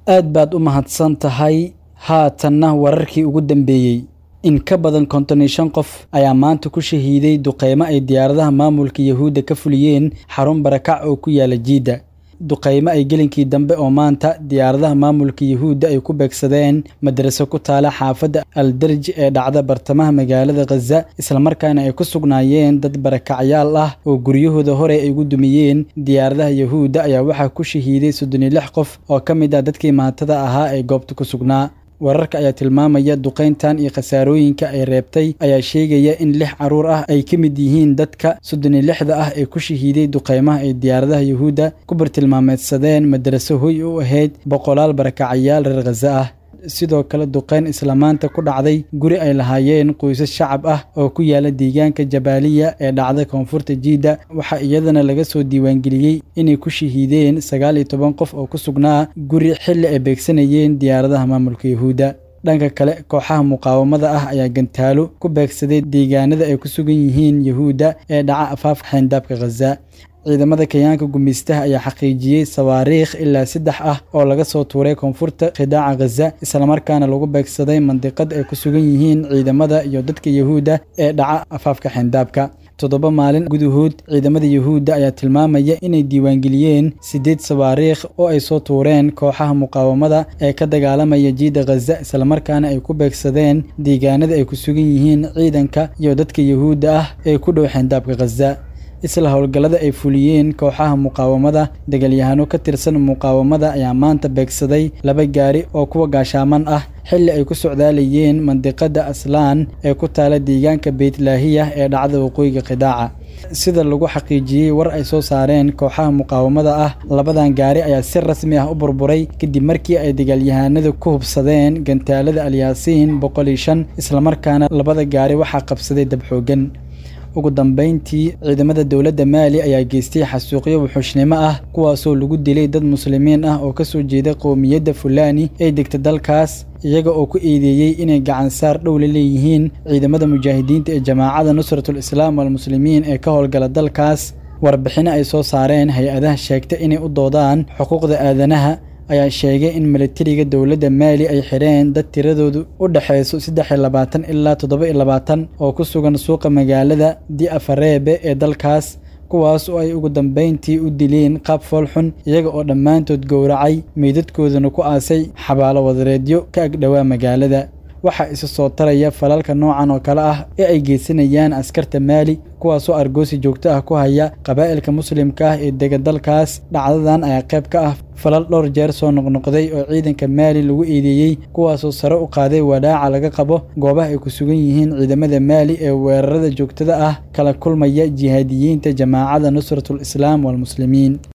aad baad u mahadsan tahay haatanna wararkii ugu dambeeyey in ka badan konton iyo shan qof ayaa maanta ku shahiiday duqeymo ay diyaaradaha maamulka yahuudda ka fuliyeen xarun barakac oo ku yaala jiidda duqeymo ay gelinkii dambe oo maanta diyaaradaha maamulka yahuudda ay ku beegsadeen madraso ku taala xaafadda aldarji ee dhacda bartamaha magaalada khaza islamarkaana ay ku sugnaayeen dad barakacyaal ah oo guryahooda hore ay ugu dumiyeen diyaaradaha yahuudda ayaa waxaa ku shahiiday soddon iyo lix qof oo ka mid ah dadkii maatada ahaa ee goobta ku sugnaa wararka ayaa tilmaamaya duqayntan iyo khasaarooyinka ay reebtay ayaa sheegaya in lix carruur ah ay ka mid yihiin dadka soddon iyo lixda ah ee ku shahiiday duqaymaha ay diyaaradaha yuhuudda ku bartilmaameedsadeen madraso hoy u ahayd boqolaal barakacayaal reer khaza ah sidoo kale duqayn islamaanta ku dhacday guri ay lahaayeen qoysas shacab ah oo ku yaala deegaanka jabaaliya ee dhacda koonfurta jiidda waxaa iyadana laga soo diiwaangeliyey inay ku shahiideen sagaal iyo toban qof oo ku sugnaa guri xilli ay beegsanayeen diyaaradaha maamulka yahuudda dhanka kale kooxaha muqaawamada ah ayaa gantaalo ku beegsaday deegaanada ay ku sugan yihiin yahuudda ee dhaca afaafka xayndaabka khaza ciidamada kenyaanka gumeystaha ayaa xaqiijiyey sawaariikh ilaa saddex ah oo laga soo tuuray koonfurta khidaaca khaza islamarkaana lagu beegsaday mandiqad ay ku sugan yihiin ciidamada iyo dadka yahuudda ee dhaca afaafka xayndaabka toddoba maalin gudahood ciidamada yahuudda ayaa tilmaamaya inay diiwaangeliyeen siddeed sawaariikh oo ay soo tuureen kooxaha muqaawamada ee ka dagaalamaya jiidda khaza islamarkaana ay ku beegsadeen deegaanada ay ku sugan yihiin ciidanka iyo dadka yahuudda ah ee ku dhow xayndaabka khaza isla howlgallada ay fuliyeen kooxaha muqaawamada dagaalyahaano ka tirsan muqaawamada ayaa maanta beegsaday laba gaari oo kuwa gaashaaman ah xilli ay ku socdaalayeen mandiqada aslaan ee ku taala deegaanka beytlaahiya ee dhacda waqooyiga khidaaca sida lagu xaqiijiyey war ay soo saareen kooxaha muqaawamada ah labadan gaari ayaa si rasmi ah u burburay kadib markii ay dagaalyahanadu ku hubsadeen gantaalada alyaasiin boqol iyo shan islamarkaana labada gaari waxaa qabsaday dab xoogan ugu dambayntii ciidamada dowladda maali ayaa geystay xasuuqyo wuxuushnimo ah kuwaasoo lagu dilay dad muslimiin ah oo kasoo jeeda qowmiyadda fulani ee degta dalkaas iyaga oo ku eedeeyey inay gacansaar dhow la leeyihiin ciidamada mujaahidiinta ee jamaacada nusratul islaam walmuslimiin ee ka howlgala dalkaas warbixino ay soo saareen hay-adaha sheegta inay u doodaan xuquuqda aadanaha ayaa sheegay in milatariga dowladda maali ay xidheen dad tiradoodu u dhexayso saddex iyo labaatan ilaa toddoba iyo labaatan oo ku sugan suuqa magaalada di afareebe ee dalkaas kuwaas oo ay ugu dambayntii u dileen qaab foolxun iyaga oo dhammaantood gowracay meydadkoodana ku aasay xabaalo wadareedyo ka agdhowaa magaalada waxaa isa soo taraya falalka noocan oo kale ah ee ay geysanayaan askarta maali kuwaasoo argoosi joogto ah ku haya qabaa'ilka muslimka ah ee dega dalkaas dhacdadan ayaa qayb ka ah falal dhowr jeer soo noqnoqday oo ciidanka maali lagu eedeeyey kuwaasoo sare u qaaday wadhaaca laga qabo goobaha ay ku sugan yihiin ciidamada maali ee weerarada joogtada ah kala kulmaya jihaadiyiinta jamaacada nusratul islaam walmuslimiin